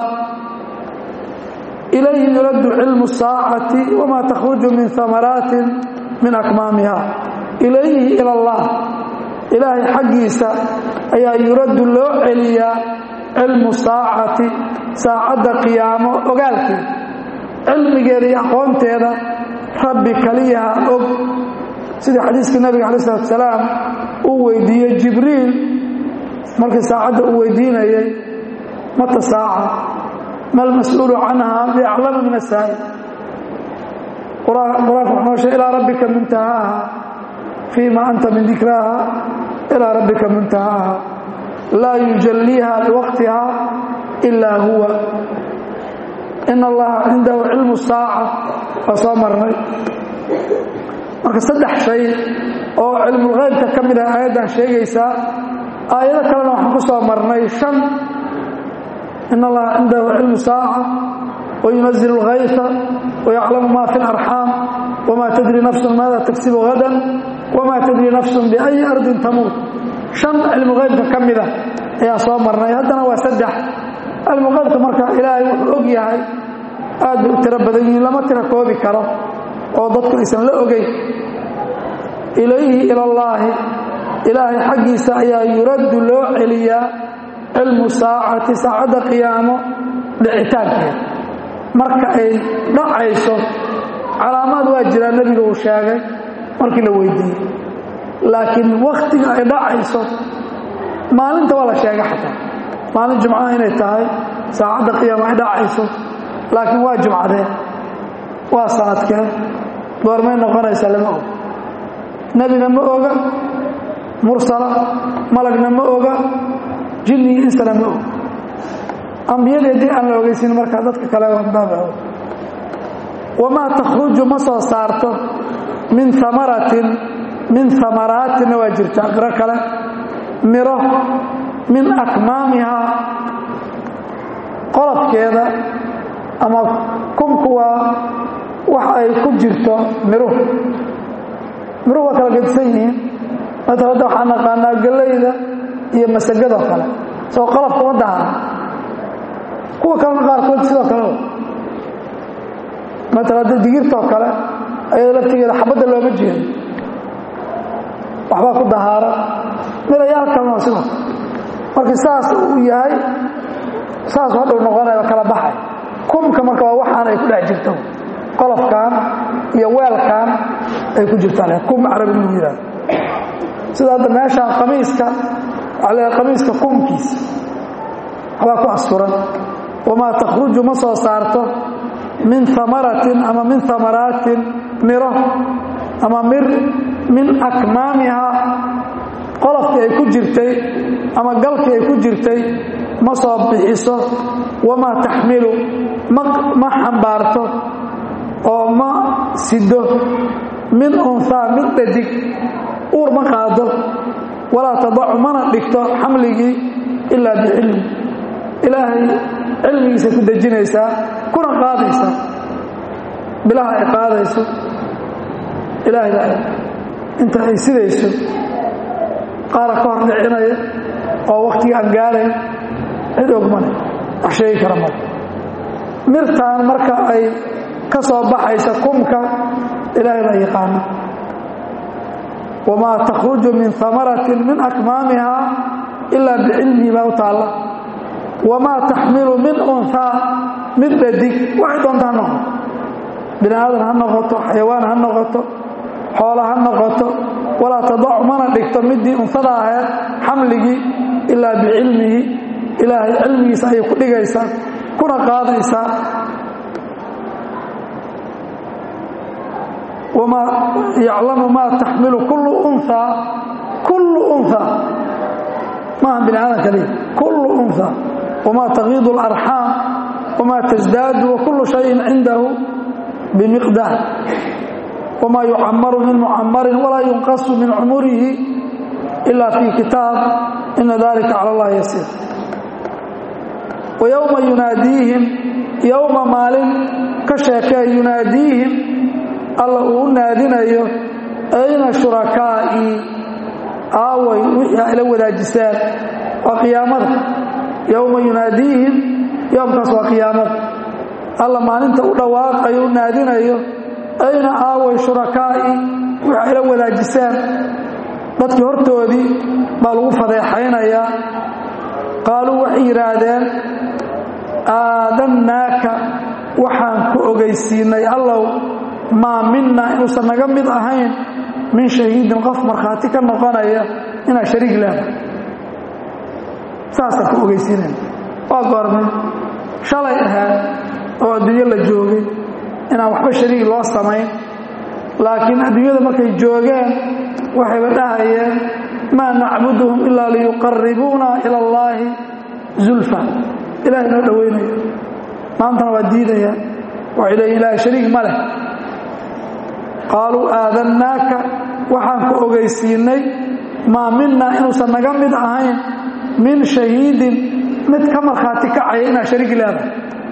ilayhi yuraddu cilmu saacati wamaa takhruju min amaraatin min akmaamiha ilayhi ila allah ilaahay xaggiisa ayaa yuraddu loo celiyaa cilmu saacati saacadda qiyaamo ogaalkeeda cilmigeeda iyo aqoonteeda rabbi kaliyaha og sidii xadiiskii nabiga calayi salatu salaam uu weydiiyey jibriil markii saacadda uu weydiinayay mata saaca ma almas-uulu canha biaclama min asaa'il qur-aanka wuxuu noo sheegay ilaa rabbika muntahaaha fii ma anta min dikraaha ilaa rabbika muntahaaha laa yujalliiha liwaqtiha ilaa huwa in allaha cindahu cilmu saaca waa soo marnay marka saddex shay oo cilmulghaybka ka mid ah aayaddan sheegaysaa aayado kalena waxaan ku soo marnay shan in allaha cindahu cilmu saaca wayunazil اlghayfa wayaclamu ma fi اlarxaam wma tadri nafsu maada tagsibu hadan wma tadri nafsu biأyi ardin tamuut shan cilmuqaybka ka mida ayaa soo marnay haddana waa saddex cilmuqaybka marka ilaahay wuxuu og yahay aad bay u tiro badan yihiin lama tiro koobi karo oo dadku aysan la ogeyn ilayhi ila اllaahi ilaahay xaggiisa ayaa yuraddu loo celiyaa cilmu saacati saacadda qiyaamo dhicitaankeeda marka ay dhacayso calaamaad waa jiraa nebiga uu sheegay markii la weydiiyey laakiin wakhtiga ay dhacayso maalinta waa la sheegay xataa maalin jumcaha inay tahay saacadda qiyaamo ay dhacayso laakiin waa jumcadee waa sanadkee goormay noqonaysaa lama og nebina ma oga mursala malagna ma oga jinni iyo insana ma og ambiyadii haddii aan la ogeysin markaa dadka kale baaba wamaa takhruju ma soo saarto min amaratin min amaraatinna waa jirta qiro kale miro min akmaamihaa qolofkeeda ama kunku waa wax ay ku jirto miruhu miruhu waa kala gedisan yihiin maala hadda waxaa naqaanaa gallayda iyo masagadoo kale soo qolofka ma dahan kuwa kalena qaarkood sidoo kale maala hadda digirtoo kale ayada laftigeeda xabadda looma jeedo waxbaa ku dahaara midayaal kalena waa sidoo markii saas uu yahay saas hadhow noqonaya kala baxay kumka marka waa waxaan ay ku dhex jirto qolofkan iyo weelkan ay ku jirtaan kum carabi lagu yihahdo sida hadda meeshaan qamiiska waxaa leedahay qamiiska kumkiisa waxbaa ku asturan wamaa takhruju ma soo saarto min amaratin ama min amaraatin miro ama mir min akmaamihaa qolofkii ay ku jirtay ama galkii ay ku jirtay ma soo bixiso wamaa taxmilu ma xambaarto oo ma sido min unhaa mid dhadig uur ma qaado walaa tadacu mana dhigto xamligii ilaa bicilmi ilaahay cilmigiisa ku dejinaysaa kuna qaadaysaa bilaha ay qaadayso ilaahay baa inta ay sidayso qaara ka hor dhicinaya oo wakhtiga aan gaarayn cid ogmale wax sheegi kara male mirtaan marka ay ka soo baxaysa kumka ilaahay baa yaqaana wamaa takhruju min amaratin min akmaamiha ilaa bicilmihi baa u taalla wamaa taxmilu min unhaa mid dhadig waxay doonta ha noqoto bini aadan ha noqoto xayawaan ha noqoto xoola ha noqoto walaa tadacu mana dhigto midii unhada ahayd xamligii ilaa bicilmihi ilaahay cilmigiisa ayay ku dhigaysaa kuna qaadaysaa wamaa yaclamu maa taxmilu kullu unhaa kullu unhaa maaha bini aadan kaliya kullu unhaa wamaa tagiidu اlarxaam wamaa tasdaadu wakullu shayin cindahu bimiqdaar wamaa yucamaru min mucamarin walaa yunqasu min cumurihi ila fii kitaab ina dalika cala allahi yasiir wayowma yunaadiihim yowma maalin ka sheekee yunaadiihim alla uu u naadinayo ayna shurakaa'ii aaway wixii ayla wadaajiseen waa qiyaamada yowma yunaadiihim yowmkaas waa qiyaamada alla maalinta u dhawaaqayo u naadinayo ayna aaway shurakaa'ii wixii ayla wadaajiseen dadkii hortoodii baa lagu fadeexaynayaa qaaluu waxay yidhaahdeen aadannaaka waxaan ku ogeysiinay allow maa minna inuusan naga mid ahayn min shahiidin qof markhaati ka noqonaya inaad shariig leedahay saasaan ku ogeysiinayna waa goormay shalay ahaad oo adduunyo la joogay inaan waxba shariig loo samayn laakiin adduunyada markay joogeen waxayba dhahayeen maa nacbuduhum ilaa liyuqaribuuna ila allaahi zulfa ilahay noo dhowaynaya maantana waa diidayaan waxay leeyiin ilahay shariig ma leh qaaluu aadannaaka waxaan ku ogeysiinay maa minna inuusan naga mid ahayn min shahiidin mid ka markhaati kacaya inaad shariig leedahay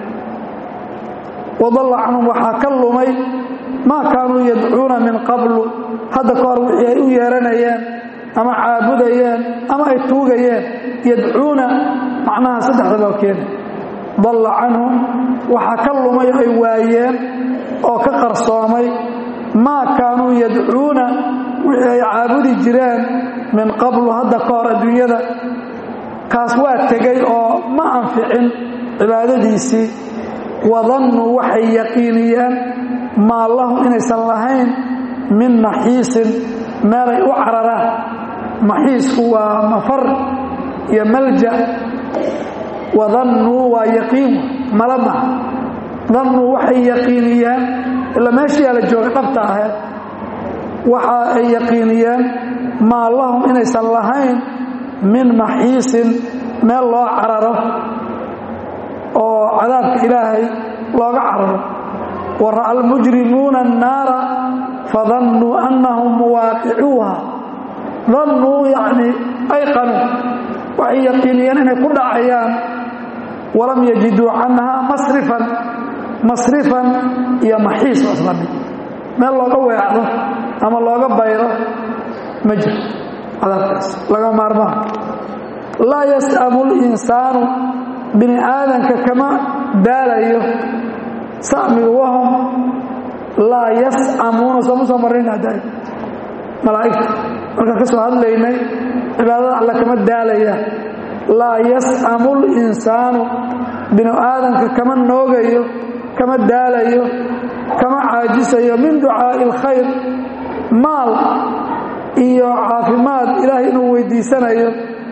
wadalla canhum waxaa ka lumay maa kaanuu yadcuuna min qablu hadda ka hor wixii ay u yeeranayeen ama caabudayeen ama ay tuugayeen yadcuuna macnaha saddexda baa keena dalla canhum waxaa ka lumay ay waayeen oo ka qarsoomay maa kaanuu yadcuuna wixii ay caabudi jireen min qablu hadda ka hor adduunyada kaas waa tegay oo ma anficin cibaadadiisii wadannuu waxay yaqiiniyeen maa lahum inaysan lahayn min maxiisin meelay u cararaan maxiisku waa mafar iyo malja wadannuu waa yaqiin mala maha dannuu waxay yaqiiniyeen ila meeshiyaa la jooga dhabta ahayd waxa ay yaqiiniyeen maa lahum inaysan lahayn min maxiisin meel loo cararo oo cadaabka ilaahay looga cararo wa ra'a almujrimuuna annaara fadannuu annahum muwaaqicuuha dannuu yacnii ayqanuu waxay yaqiiniyeen inay ku dhacayaan walam yajiduu canhaa masrifan masrifan iyo maxiis oo isla mid meel looga weecdo ama looga bayro ma jiro cadaabkaas laga maarmaan laa yas'amu linsaanu bini aadanka kama daalayo samiga wahum laa yas'amuuna sooma soo marrayna hadda malaa'igta markaan ka soo hadlaynay cibaadada alle kama daalaya laa yas'amu linsaanu binu aadanka kama noogayo kama daalayo kama caajisayo min ducaa'i alkhayr maal iyo caafimaad ilaahay inuu weydiisanayo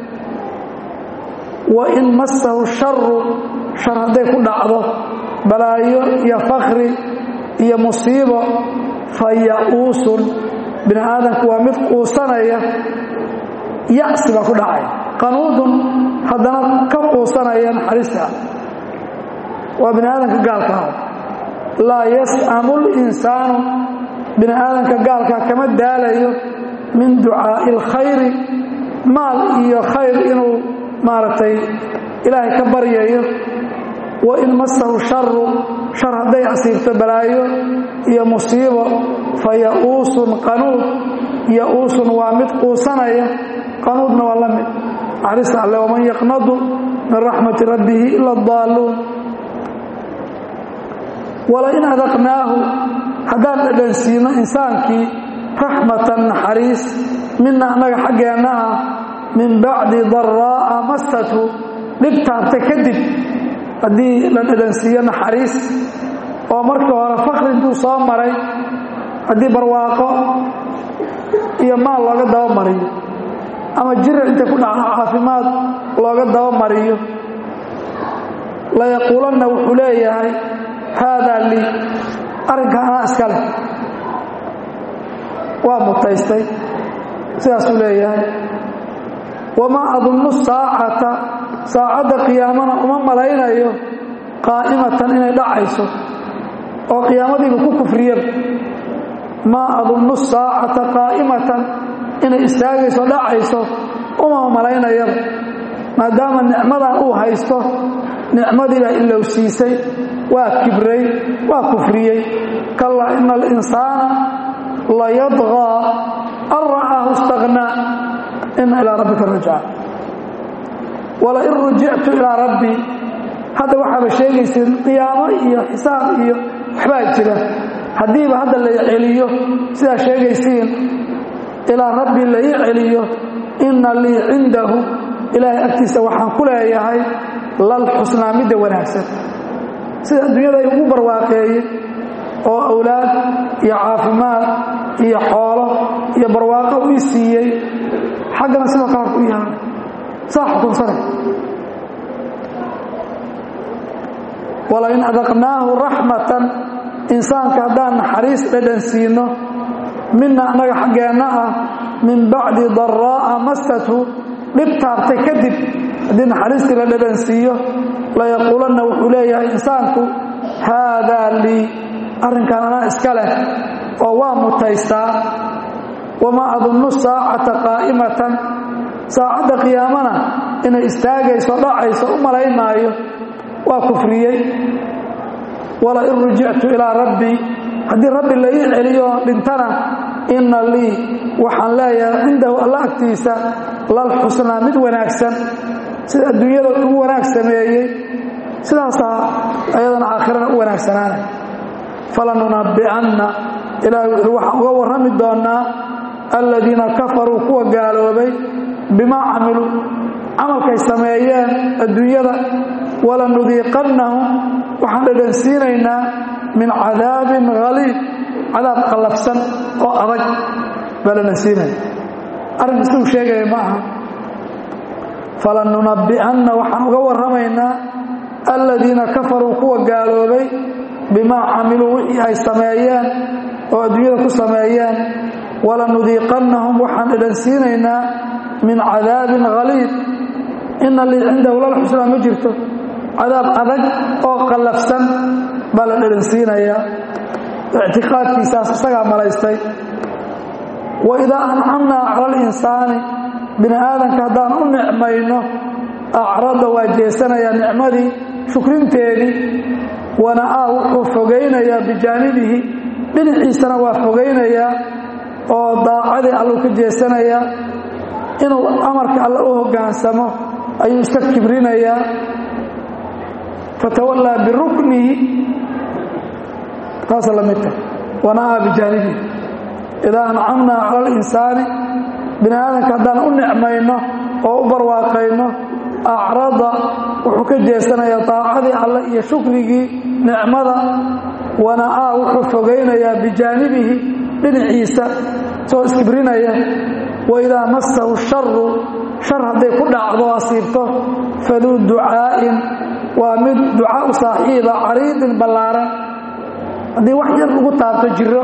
wa in massahu sharu shar hadday ku dhacdo balaayo iyo fakri iyo musiibo fa ya'uusun bini aadamku waa mid quusanaya yacsi baa ku dhacay qanuudun haddana ka quusanaya naxariista waa bini aadamka gaalka ah laa yas'amu linsaanu bini aadamka gaalkaa kama daalayo min ducaa'i alkhayri maal iyo khayr inuu maaragtay ilaahay ka baryayo wa in masahu sharu shar hadday asiibto balaayo iyo musiibo fa ya-uusun qanuud ya-uusun waa mid quusanaya qanuudna waa la mid naxariista alle waman yaqnadu min raxmati rabbihi ila adaalluun walain adaqnaahu haddaan dhadhansiino insaankii raxmatan naxariis mina annaga xaggeenna ah min bacdi daraa'a mastathu dhib taabta kadib haddii la dhadhansiiyo naxariis oo markii hore fakri intuu soo maray haddii barwaaqo iyo maal looga dabamariyo ama jira intay ku dhacdo caafimaad looga dabamariyo layaquulanna wuxuu leeyahay haadaa lii arrinka anaa iska leh waa mutaystay sidaasuu leeyahay wamaa adunnu saacata saacadda qiyaamana uma malaynayo qaa'imatan inay dhacayso oo qiyaamadiiba ku kufriyaba maa adunnu saacata qaa'imatan inay istaagayso dhacayso uma malaynayaba maadaama nicmadan uu haysto nicmadiibaa ilowsiisay waa kibray waa kufriyey kallaa ina alinsaana layadqaa an ra'aahu istaghnaa ina ilaa rabbika rajca walain rujictu ilaa rabbii hadda waxaaba sheegaysiin qiyaamo iyo xisaab iyo waxbaa jira haddiiba hadda la celiyo sidaa sheegaysiin ilaa rabbi la ii celiyo inna lii cindahu ilaahay agtiisa waxaan ku leeyahay lal xusnaa midda wanaagsan sida adduunyada ay ugu barwaaqeeyey oo awlaad iyo caafimaad iyo xoolo iyo barwaaqo u ii siiyey xaggana sidoo kale ku yahay saa xukunsana walain adaqnaahu raxmatan insaanka haddaan naxariis dhadhan siino mina annaga xaggeenna ah min bacdi daraa'a mastathu dhib taabtay kadib haddii naxariistii la dhadhan siiyo layaquulanna wuxuu leeyahay insaanku haadaa lii arrinkan anaa iska leh oo waa mutaystaa wamaa adunnu saacata qaa'imatan saacadda qiyaamana inay istaagayso dhacayso u malayn maayo waa kufriyey walain rujictu ilaa rabbii haddii rabbi la ii celiyo dhintana inna lii waxaan leeyahay cindahu alla agtiisa lal xusnaa mid wanaagsan sida adduunyada ugu wanaag sameeyey sidaasaa ayadana aakhirana u wanaagsanaanay falanunabbi'anna ilaahay wuxuu waxaan uga warrami doonnaa aladiina kafaruu kuwa gaaloobay bimaa camiluu camalkay sameeyeen adduunyada walanudiiqannahum waxaan dhadhansiinaynaa min cadaabin haliid cadaab qallafsan oo adag baa dhadhansiinaya arrinka siduu sheegaya ma aha falanunabbi'anna waxaan uga warramaynaa aladiina kafaruu kuwa gaaloobay bimaa camiluu wixii ay sameeyeen oo adduunyada ku sameeyeen walanudiiqannahum waxaan dhadhansiinaynaa min cadaabin haliid ina lii cindahu lal xusnaa ma jirto cadaab adag oo qallafsan baa la dhadhansiinayaa ictiqaadkiisaas isagaa malaystay wa idaa ancamnaa cala alinsaani bini aadanka haddaan u nicmayno acrada waa jeesanayaa nicmadii shukrinteedii wana'aa wuxuu fogaynayaa bijaanibihi dhinaciisana waa fogaynayaa oo daacadii alluu ka jeesanayaa inuu amarka alle u hoggaansamo ayuu iska kibrinayaa fatawallaa biruknihi taasa la midta wana'aa bijaanibihi idaa ancamnaa cala alinsaani bini aadanka haddaan u nicmayno oo u barwaaqayno acrada wuxuu ka jeesanayaa daacadii alle iyo shukrigii nicmada wana'aa wuxuu fogaynayaa bijaanibihi dhinaciisa soo iskibrinaya wa idaa massahu sharu shar hadday ku dhacdo asiibto faduu ducaa'in waa mid duca u saaxiiba cariidin ballaaran haddii wax yar lagu taabto jiro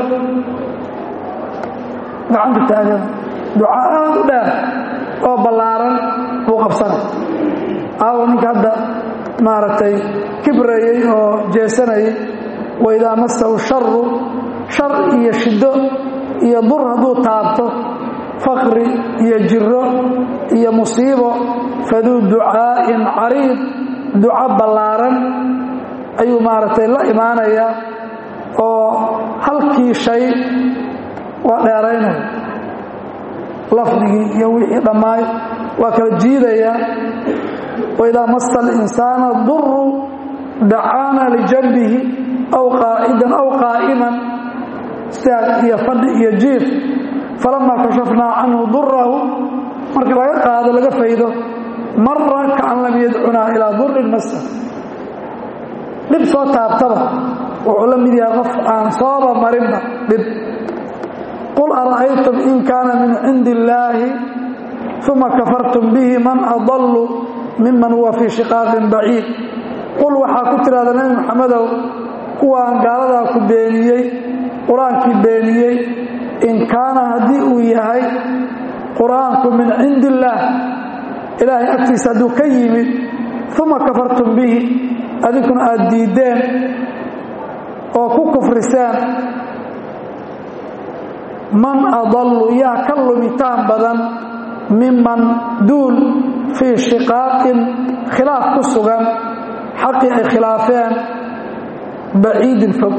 gacanta taagan duca aad u dheer oo ballaaran buu qabsana aawo ninka hadda maaragtay kibrayey oo jeesanayay wa idaa massahu sharu shar iyo shiddo iyo dur hadduu taabto faqri iyo jiro iyo musiibo faduu ducaa'in cariid duco ballaaran ayuu maaragtay la imaanayaa oo halkii shay waa dheeraynaya lafdigii iyo wixii dhammaay waa kala jiidayaa waidaa masa alinsaana duru dacaana lijanbihi aw qaacidan aw qaa'iman istaag iyo fadhi iyo jiif falamaa kashafnaa canhu durahu marka laga qaado laga faydo mara kaan lam yadcunaa ilaa durin masa dhib soo taabtaba wuxuu la mid yahay qof aan sooba marinba dhib qul ara'aytum in kaana min cindi illaahi uma kafartum bihi man adallu miman huwa fii shiqaaqin baciid qul waxaa ku tidhahda nebi maxamedow kuwaan gaaladaa ku beeniyey qur-aankii beeniyey in kaana haddii uu yahay qur-aanku min cindi illaah ilaahay agtiisa hadduu ka yimid uma kafartum bihi adinkuna aad diiddeen oo ku kufriseen man adallu yaa ka lumitaan badan miman duul fii shiqaaqin khilaaf ku sugan xaqii ay khilaafeen baciidin fog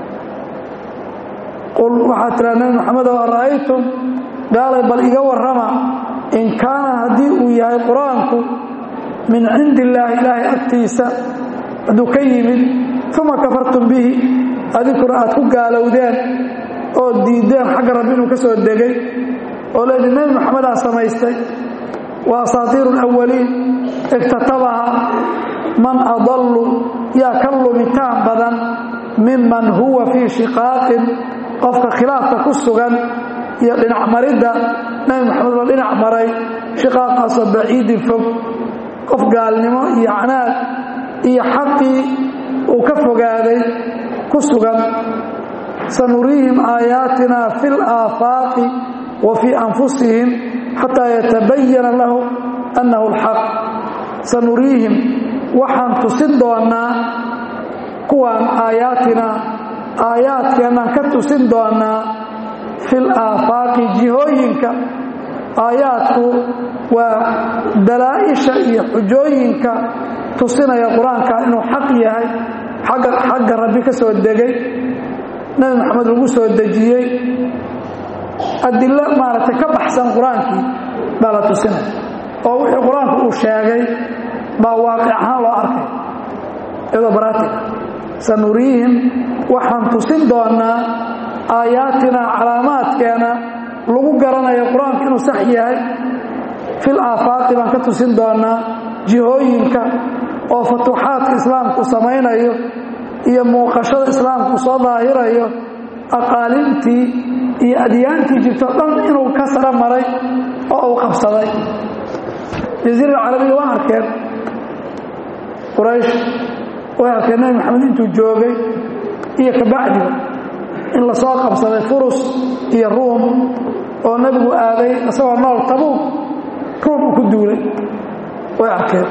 qul waxaa tiraa nebi maxamedow ara'aytum gaalay bal iga warrama in kaana haddii uu yahay qur-aanku min cindi illaahi ilaahay agtiisa hadduu ka yimid uma kafartum bihi adinkuna aad ku gaalowdeen oo diiddeen xagga rabbi inuu ka soo degay oo leedii nebi maxamedaa samaystay wa asaatiiru alawaliin iktatabaha man adallu yaa ka lumitaan badan miman huwa fii shiqaaqin qofka khilaafka ku sugan iyo dhinac maridda nebi maxamed la dhinac maray shiqaaqaasoo baciidin fog qof gaalnimo iyo canaad iyo xaqii uu ka fogaaday ku sugan sanuriihim aayaatina fi laafaaqi wa fii anfusihim xataa yatabayana lahu annahu alxaq sanuriihim waxaan tusin doonnaa kuwaan aayaatina aayaadkeennaan ka tusin doonnaa fil aafaaqi jihooyinka aayaadku waa dalaa'isha iyo xujooyinka tusinaya qur-aanka inuu xaq yahay agga xagga rabbi ka soo degay nebi maxamed lagu soo dejiyey adilo maaragtay ka baxsan qur-aankii baa la tusinaya oo wixii qur-aanku uu sheegay baa waaqic ahaan loo arkay iyadoo baraatig sanuriihim waxaan tusin doonnaa aayaatina calaamaadkeena lagu garanayo qur-aanku inuu sax yahay fil aafaaqi baan ka tusin doonnaa jihooyinka oo futuuxaadka islaamku samaynayo iyo muuqashada islaamku soo daahirayo aqaalintii iyo adyaantii jirto dhan inuu ka saro maray oo uu qabsaday jaziira carabiya waa arkeen quraysh way arkeen nebi maxamed intuu joogay iyo kabacdiba in lasoo qabsaday furus iyo ruum oo nebigu aaday isagoo nool tabuug ruum uu ku duulay way arkeen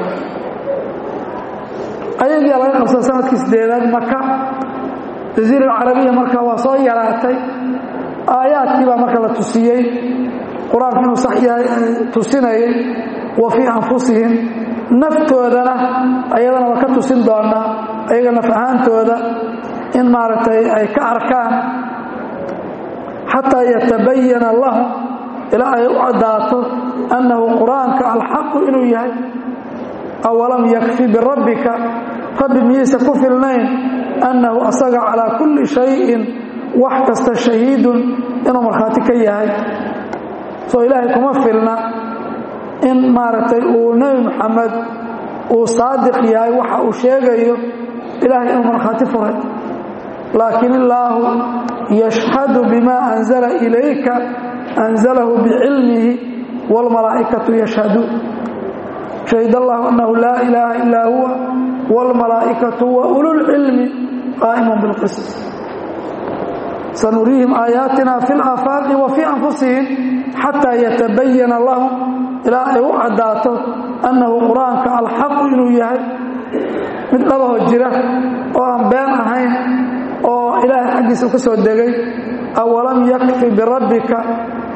ayagiia laga qabsaday sanadkii sideedaad maka jaziira alcarabiya marka waa soo yaraatay aayaadkii baa marka la tusiyey qur-aanku inuu sax yahay tusinayay wa fii anfusihim naftoodana ayadana waa ka tusin doonaa ayaga naf ahaantooda in maaragtay ay ka arkaan xataa yatabayana lahum ilaa ay u caddaato annahu qur-aanka alxaqu inuu yahay awalam yakfi birabbika rabbi miyaysa ku filnayn annahu asaga calaa kulli shayin wax kasta shahiidun inuu markhaati ka yahay soo ilaahay kuma filna in maaragtay uu nebi moxamed uu saadiq yahay waxa uu sheegayo ilaahay inuu markhaati furay laakiin illaahu yashhadu bima anzala ilayka anzalahu bicilmihi wاlmalaa'ikatu yashhaduun shahid allahu annahu laa ilaaha illaa huwa wاlmalaa'ikatu wa ululcilmi qaa'imun bilqism sanuriihim aayaatina fi laafaaqi wa fii anfusihim xataa yatabayana lahum ilaa ay u caddaato annahu qur-aanka alxaqu inuu yahay mid dhabaho jira oo aan been ahayn oo ilaahay xaggiisa ka soo degay awalam yakfi birabbika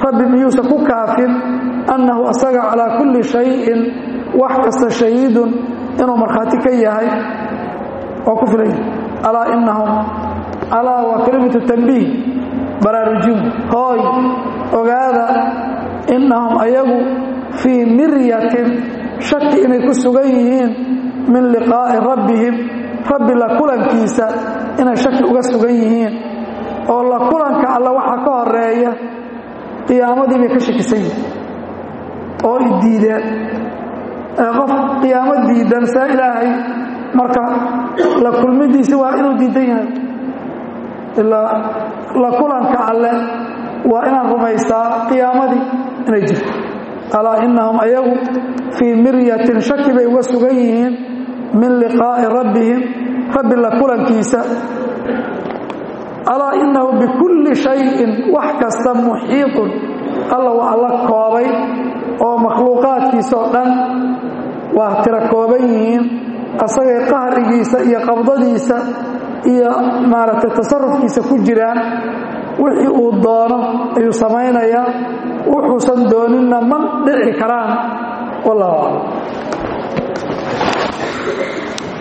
rabbi miyuusan ku kaafin annahu asaga calaa kulli shayin wax kasta shahiidun inuu markhaati ka yahay oo ku filan yahay alaa inahum alaa waa kelimatu tanbiih baraarujin hooy ogaada innahum ayagu fii miryatin shaki inay ku sugan yihiin min liqaa'i rabbihim rabbi la kulankiisa inay shaki uga sugan yihiin oo la kulanka alla waxaa ka horeeya qiyaamadii bay ka shakisan yihiin oo i diideen qof qiyaamo diidan saa ilaahay marka la kulmidiisi waa inuu diidan yahay ilaa la kulanka alle waa inaan rumaysaa qiyaamadii inay jirto alaa inahum ayagu fii miryatin shaki bay uga sugan yihiin min liqaa'i rabbihim rabbi la kulankiisa alaa inahu bikulli shayin wax kasta muxiiطun alla waa alla koobay oo makhluuqaadkiisa oo dhan waa tira kooban yihiin asagay qahrigiisa iyo qabdadiisa iyo maaragtay tasarufkiisa ku jiraan wixii uu doono ayuu samaynayaa wuxuusan dooninna ma dhici karaan wallahu aclam